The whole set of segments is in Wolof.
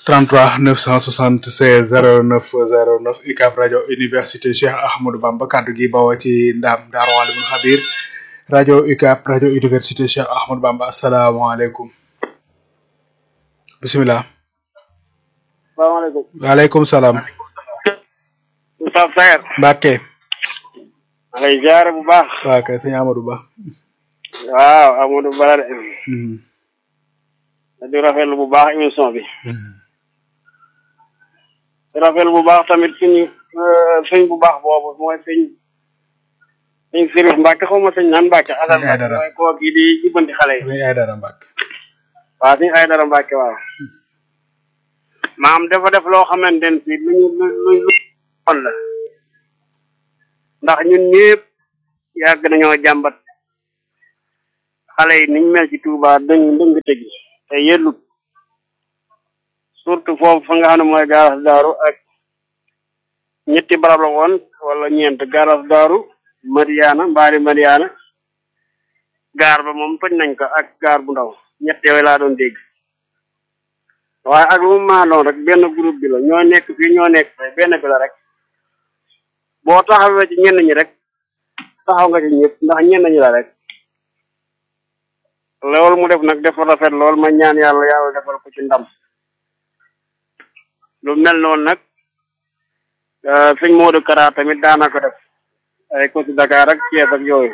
33 976 09 09 UCAB rajo université Cheikh Ahmadou Bamba kaddu gi bawoo ci ndam Daaru Alimul Xabir rajo UCAB rajo université Cheikh Ahmadou Bamba asalaamaaleykum bisimilah. salaamaaleykum. waaleykum salaam. Oustaz Saer. Mbacke. maa lay ziare bu baax. waaw kay sëñ Amadou Ba. waaw Amadou Ba de. di rafetlu bu baax émission bi. di rafetlu bu baax tamit suñu sëñ bu baax boobu mooy sëñ sëñ Sirif Mbacke xaw ma sëñ naan Mbacke. sëñ Aydara mooy koo kii di jubbanti xale yi. sëñ Aydara Mbacke. waaw sëñ Aydara Mbacke waaw. maam dafa def loo xamante ne si lu ñu lu lu lu xool la. ndax ñun ñëpp yàgg nañoo jàmbat xale yi niñ mel ci Touba dëng dëng tëgi te yellut surtout foofu fa nga xam ne mooy gaaras daaru ak ñetti barab la woon wala ñeent gaaras daaru Mariana mbaari Mariana gaar ba moom toj nañ ko ak gaar bu ndaw ñett yooyu laa doon dégg waaye ak lu mu maa doon rek benn groupe bi la ñoo nekk fii ñoo nekk fii benn bi la rek boo taxawee ci ñenn ñi rek taxaw nga ci ñëpp ndax ñenn ñi la rek loolu mu def nag dafa rafet lool ma ñaan yàlla yàlla defal ko ci ndam lu mel noonu nag sëñ Modou Kara tamit daana ko def ay côté Dakar ak Thiès ak yooyu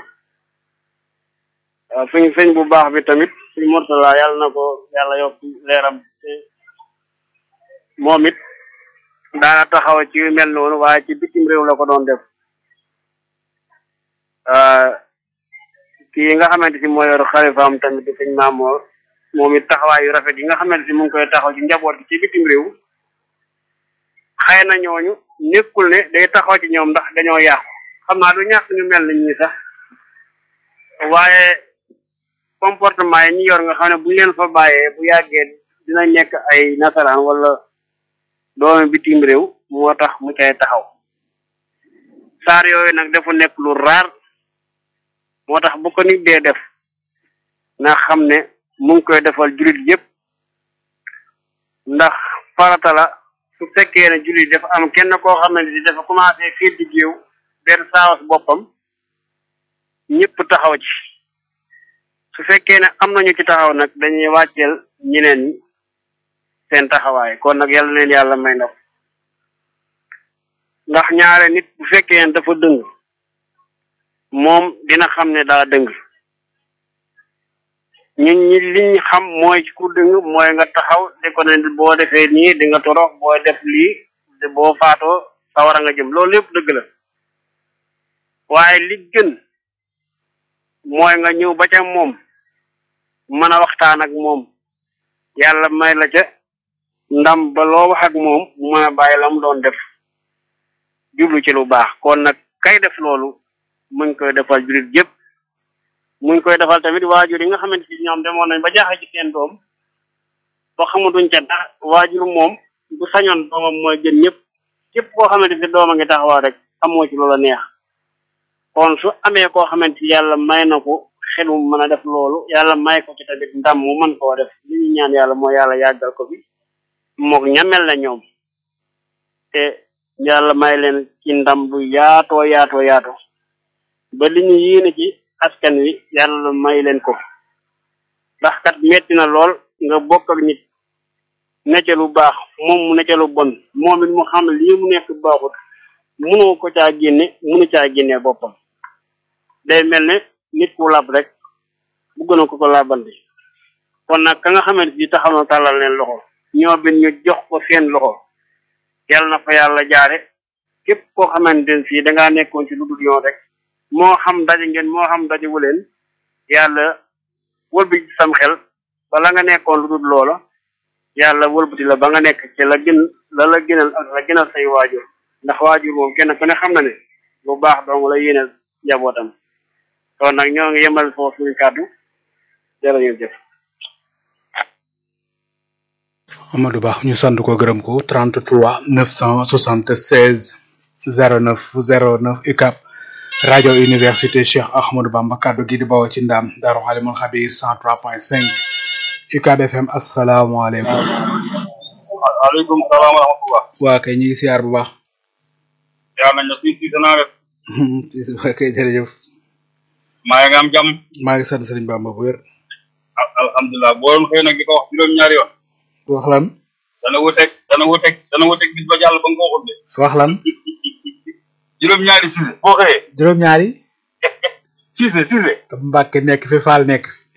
waaw sëñ sëñ bu baax bi tamit sëñ Mourtala yàlla na ko yàlla yokk leeram moom it daana taxaw ci yu mel noonu waaye ci bitim réew la ko doon def kii nga xamante si mooy yor xalifaam tamit di sëñ Maamoor moom it taxawaay yu rafet yi nga xamante si mu ngi koy taxaw ci njaboot gi ci bitim réew xëy na ñooñu nekkul ne day taxaw ci ñoom ndax dañoo yàqu xam naa du ñàkk ñu mel ni ñii sax waaye comportement yi ñu yor nga xam ne bu ñu leen fa bàyyee bu yàggee dina nekk ay nasaraan wala doomi bitim réew moo tax mu cay taxaw saar yooyu nag dafa nekk lu raar moo tax bu ko nit dee def na xam ne mu ngi koy defal jullit yépp ndax farata la su fekkee ne jullit dafa am kenn koo xam ne dafa commencé fii di géew benn saawas boppam ñëpp taxaw ci su fekkee ne am nañu ci taxaw nag dañuy wàcceel ñeneen ñi seen taxawaay kon nag yàlla leen yàlla may ndam ndax ñaare nit bu fekkee ne dafa dëng moom dina xam ne daa dëng ñun ñi liñ xam mooy ci ku dëng mooy nga taxaw di ko ne boo defee nii di nga torox boo def lii boo faatoo sawara nga jëm loolu yëpp dëgg la waaye li gën mooy nga ñëw ba ca moom mën a waxtaan ak moom yàlla may la ca ndam ba loo wax ak moom mën a bàyyi la mu doon def jublu ci lu baax kon nag kay def loolu mu ngi koy defal jurit yëpp mu ngi koy defal tamit waajur yi nga xamante ci ñoom demoon nañ ba jaaxle ci seen doom ba xamatuñ ca dara waajur moom bu sañoon doomam mooy gën ñëpp képp koo xamante ci doom a ngi taxawaa rek amoo ci loola neex kon su amee koo xamante yàlla may na ko xel mu mën a def loolu yàlla may ko ci tamit ndam mu mën koo def li ñu ñaan yàlla mooy yàlla yàggal ko fi mook ñamel na ñoom te yàlla may leen ci ndam bu yaatoo yaatoo yaatoo ba li ñu yéene ci askan wi yàlla may leen ko ndax kat metti na lool nga bokk ak nit necce lu baax moom mu necce lu bon moom it mu xam lii mu nekk baaxut mënoo ko caa génne mënu caa génne boppam day mel ne nit ku lab rek bu gën a ko ko labandi kon nag ka nga xamante ni taxaw na tàllal leen loxo ñoo bin ñu jox ko seen loxo yàlla na fa yàlla jaare képp koo xamante ne fii dangaa nekkoon ci lu dul yoon rek moo xam daje ngeen moo xam daje wu leen yàlla wëlbati sam xel bala nga nekkoon lu dul loola yàlla wëlbati la ba nga nekk ci la gën la la gënal ak la gënal say waajur ndax waajur moom kenn ku ne xam na ne lu baax dong la yéenal njabootam kon nag ñoo ngi yemal foofu suñu kàddu jërëjëf. Amadou Ba ñu sant ko gërëm ko 33 976 09 09 UCAB rajo université Cheikh Ahmadou Bamba kaddu gi di bawoo ci ndam Daaru Xalimul Xabir 103.5 UCAB FM asalaamaaleykum. waaleykum salaam wa rahmatullah. waa kay ñu ngi siyaar bu baax. yaa nañ la fii fii danaa def. waa kay jërëjëf. maa ngi am jàmm. maa ngi sant Sëriñ Bamba bu wér. al alhamdulilah boo doon xëy nag di ko wax juróom-ñaari yoon. wax lan. dana wuteeg dana wuteeg dana wuteeg bis ba jàll ba nga ko waxul de. wax lan. juróom-ñaari Cissé boo xëyee. juróom-ñaari. Cissé Cissé. Mbàkke nekk fi Faal nekk fi.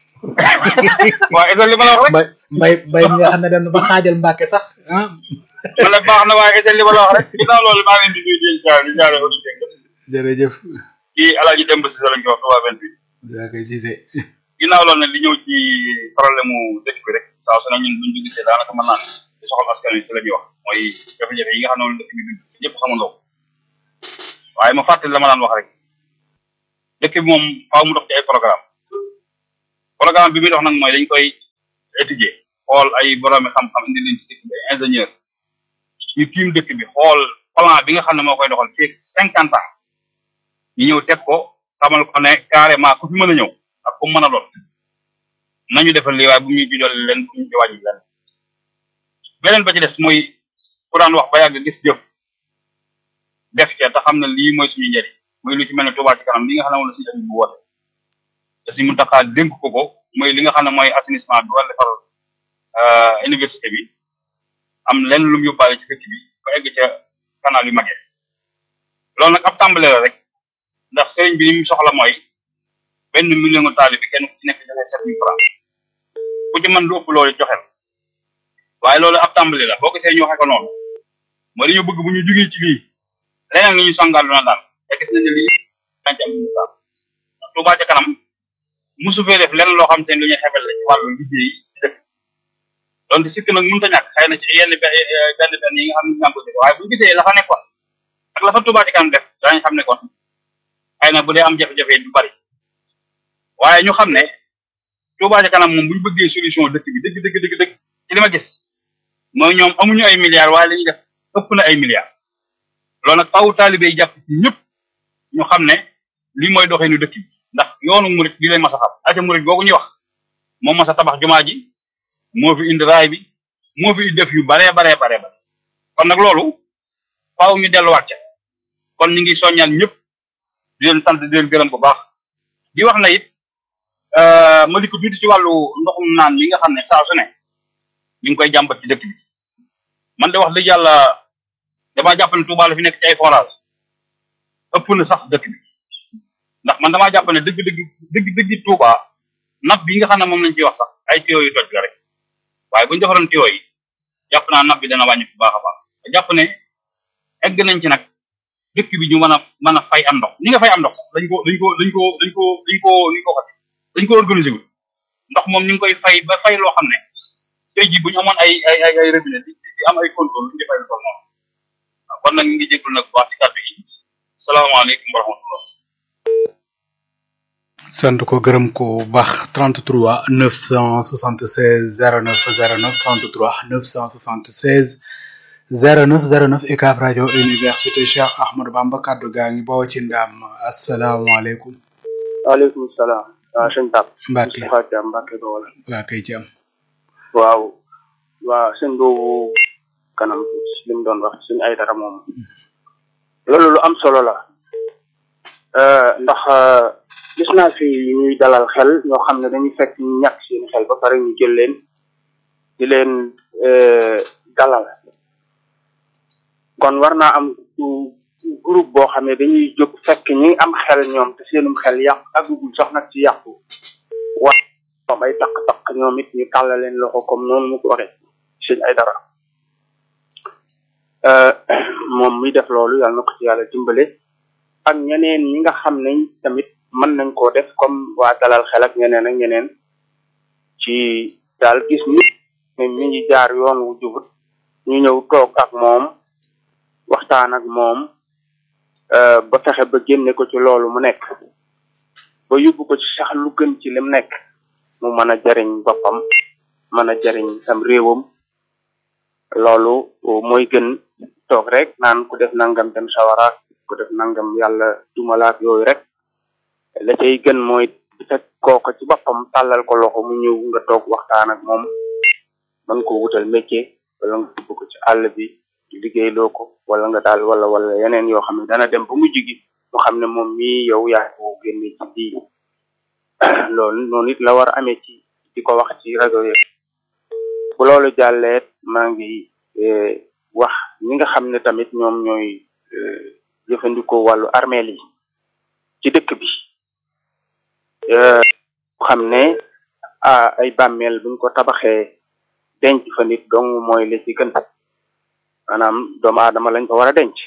waaw est li ma la wax rek. mbay mbay mbay mi nga xam ne dem na ba xaajal Mbàkke sax ah. man nag baax na waaye est li ma la wax rek. ginnaaw loolu maa ngi leen di nuyu di jaar di jaaree auditeurs yi. jërëjëf. kii El Hadj Demba Cissé lañ ko wax waa 28. waa kay Cissé. ginnaaw loolu nag li ñëw ci problème mu dëkk bi rek saa su ne ñun buñ dugg see daanaka mën naa ne di soxal askan wi si la ñuy wax mooy jafe-jafe yi nga xam ne moom dëkk bi dund ñëpp xamandoo ko waaye ma fàttali la ma daan wax rek dëkk bi moom faaw mu dox ci ay programme programme bi muy dox nag mooy dañ koy étudier xool ay boroomi xam-xam indi leen ci dëkk bi ay ingénieur ñu tiim dëkk bi xool plan bi nga xam ne moo koy doxal fii cinquante ans ñu ñëw teg ko xamal ko ne carrément ku fi mën a ñëw ak ku mën a doon nañu defal lii waaye bu ñu ci dolli leen bu ñu ci wàññi leen beneen ba ci des mooy ku daan wax ba yàgg gis jëf def ca te xam ne lii mooy suñu njëriñ mooy lu ci mel ne Touba ci kanam li nga xam ne moom la suñu njëriñ bu woote te suñu Muntaxa dénk ko ko mooy li nga xam ne mooy assainissement bi wala defar université bi am lenn lu mu yóbbaale ci dëkk bi ba egg ca canal yu magee loolu nag ab tàmbale la rek ndax sëriñ bi li mu soxla mooy benn million nga taali bi kenn ku ci nekk joxe sept mille francs ku ci mën lu ëpp loolu joxel waaye loolu ab tàmbali la boo gisee ñu waxe ko noonu mooy dañu bëgg bu ñu jugee ci lii leneen ni ñu songaal na daal te gis nañ ne lii dañ ci am ñu daal Touba ca kanam mosu fee def lenn loo xam te ne lu ñuy xebel la ci wàllu liggéey ci dëkk donte sikk nag mënut a ñàkk xëy na ci yenn benn benn yi nga xam ne ñu ngi ko def waaye bu ñu gisee la fa nekkoon ak la fa Touba ca kanam def daañu xam ne kon xëy na bu dee am jafe-jafe du bari waaye ñu xam ne Touba ca kanam moom bu ñu bëggee solution dëkk bi dëgg dëgg dëgg dëgg ci li ma gis mooy ñoom amuñu ay milliards waaye li ñuy def ëpp na ay milliards loolu nag faaw taalibe yi jàpp ci ñëpp ñu xam ne lii mooy doxeenu dëkk bi ndax yoonu murit li lay mas a xam aca murit googu ñuy wax moo mas a tabax jumaa ji moo fi indi raay bi moo fi def yu baree baree baree bare kon nag loolu faaw ñu delluwaat ca kon ñu ngi soññaan ñëpp di leen sant di leen gërëm bu baax di wax na it ma di ko tuuti ci wàllu ndoxum naan mi nga xam ne saa su ne ñu ngi koy jàmbat ci dëkk bi man de wax dëgg yàlla damaa jàpp ne Touba la fi nekk ci ay forage ëpp na sax dëkk bi ndax man damaa jàpp ne dëgg dëgg dëgg dëgg Touba napp bi nga xam ne moom lañ ciy wax sax ay tuyaux yu toj la rek waaye bu ñu defaroon tuyaux yi jàpp naa napp bi dana wàññi bu baax a baax te jàpp ne egg nañ ci nag dëkk bi ñu mën a mën a fay am ndox ni nga fay am ndox dañ ko dañ ko dañ ko dañ ko dañ ko dañ ko xati dañ ko organiser wu ndox moom ñu ngi koy fay ba fay loo xam ne tey jii bu ñu amoon ay ay ay ay robinet di di am ay contrôle ñu fay lu toll noonu kon nag ñu ngi jégalu nag baax ci kàddu yi salaamaaleykum wa rahmatullah sant ko gërëm ko bu baax 33 976 09 09 33 976 09 09 UCAB rajo université Cheikh Ahmadou Bamba kaddu gaa ngi bawoo ci ndam asalaamaaleykum. waaleykum salaam. waaw sëñ Pape. Mbacke Moustapha Thiam Mbacke Bawol. waa kay ci am. waaw. waaw sëñ boobu kanam li mu doon wax suñu ay dara moom. loolu lu am solo la. ndax gis naa fi ñuy dalal xel ñoo xam ne dañuy fekk ñu ñàkk seen xel ba pare ñu jël leen di leen dalal. kon war naa am groupe boo xam ne dañuy jóg fekk ñi am xel ñoom te seenum xel yàq agugul sax nag ci yàqu wa moom ay taq-taq ñoom it ñu tàllal leen loxo comme noonu mu ko waxee sëñ ay dara moom muy def loolu yàlla na ko ci yàlla dimbale ak ñeneen ñi nga xam ne tamit mën nañ koo def comme waa dalal xel ak ñeneen ak ñeneen ci daal gis nit ne mi ngi jaar yoon wu jubut ñu ñëw toog ak moom waxtaan ak moom ba fexe ba génne ko ci loolu mu nekk ba yóbbu ko ci sax lu gën ci lim nekk mu mën a jariñ boppam mën a jariñ am réewam loolu mooy gën toog rek naan ku def nangam dem sawaraak ku def nangam yàlla dumalaak yooyu rek la cay gën mooy fekk kooko ci boppam tàllal ko loxo mu ñëw nga toog waxtaan ak moom mën ko wutal métier wala nga yóbbu ko ci àll bi liggéeyloo ko wala nga daal wala wala yeneen yoo xam ne dana dem ba mujj gi mu xam ne moom mii yow yaa ko génne ci lii loolu noonu it la war a amee ci di ko wax ci rajo yi bu loolu jàllee maa ngi wax ñi nga xam ne tamit ñoom ñooy jëfandikoo wàllu armeel yi ci dëkk bi xam ne ah ay bàmmeel buñ ko tabaxee denc fa nit dong mooy li ci gën maanaam doomu aadama lañ fa war a denc